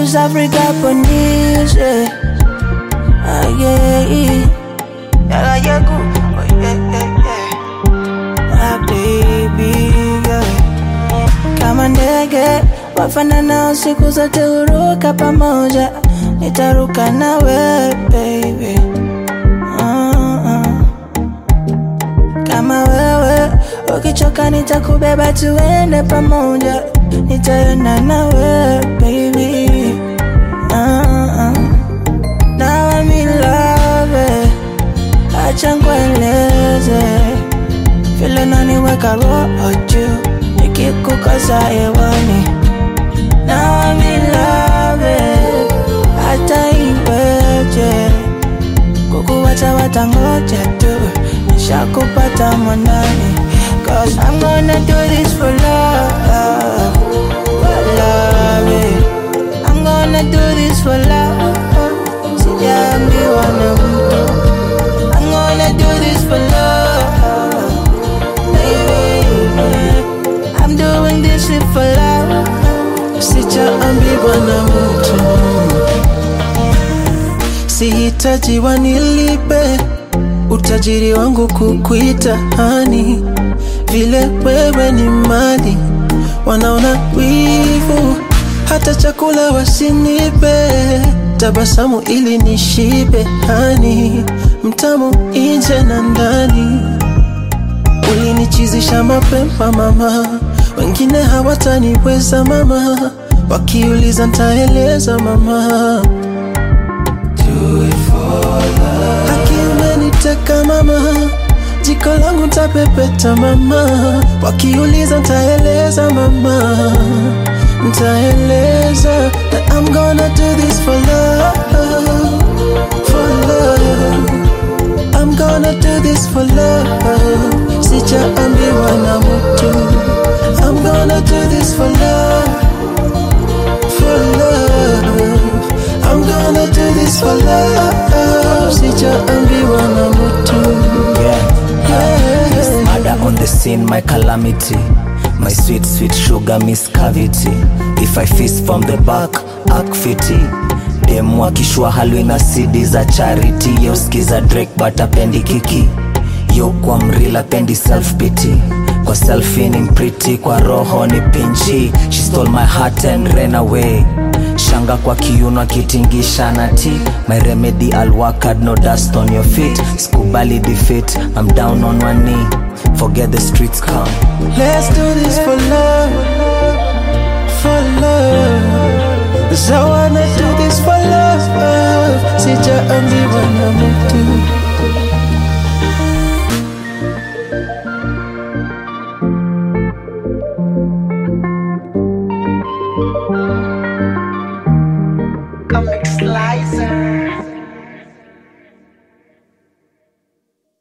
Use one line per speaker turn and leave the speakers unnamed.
West Africa ponise Ah yeah Yala yaku Oh yeah yeah yeah My baby yeah Kama ndege wafanana siku zote huruka pamoja Nitaruka nawe baby uh-uh. Kama wewe ukichoka nitakubeba tuende pamoja Nitaenda nawe baby uh-uh. Now I'm in love Acha nkueleze vile naniweka roho juu nikikukosa hewani Now I'm in love hata iweje kukuwacha watangoja tu nishakupata mwanani Cause I'm gonna do this for love For love eh. I'm gonna do this for love Sijaambiwa na mtu I'm gonna do this for love Baby I'm doing this shit for love
sijaambiwa na mtu sihitaji wanilipe utajiri wangu kukuita hani vile wewe ni mali wanaona wivu hata chakula wasinipe tabasamu ili nishibe hani mtamu nje na ndani ulinichizisha mapema mama, wengine hawataniweza mama, wakiuliza ntaeleza mama. Haki umeniteka mama, jiko langu ntapepeta mama, wakiuliza ntaeleza mama, ntaeleza that I'm gonna do this for love, for love. I'm gonna do this for love. Sijaambiwa na mtu. I'm gonna do this for love, for love. I'm gonna do this for love. Sijaambiwa na mtu.
Yeah.
Yeah.
Miss Murder on the scene, my calamity. My sweet, sweet sugar, miss cavity. If I fist from the back, act fitty. Dem wakishua halwi na CD za charity. Yo skiza Drake but apendi kiki. Yo kwa mrila pendi self pity. Kwa selfie ni pretty, kwa roho ni pinchy. She stole my heart and ran away. Shanga kwa kiuno akitingisha na ti My remedy I'll work hard, no dust on your feet Skubali defeat, I'm down on one knee Forget the streets come
Let's do this for love, for love. 'Cause I wanna do this for love. Sijaambiwa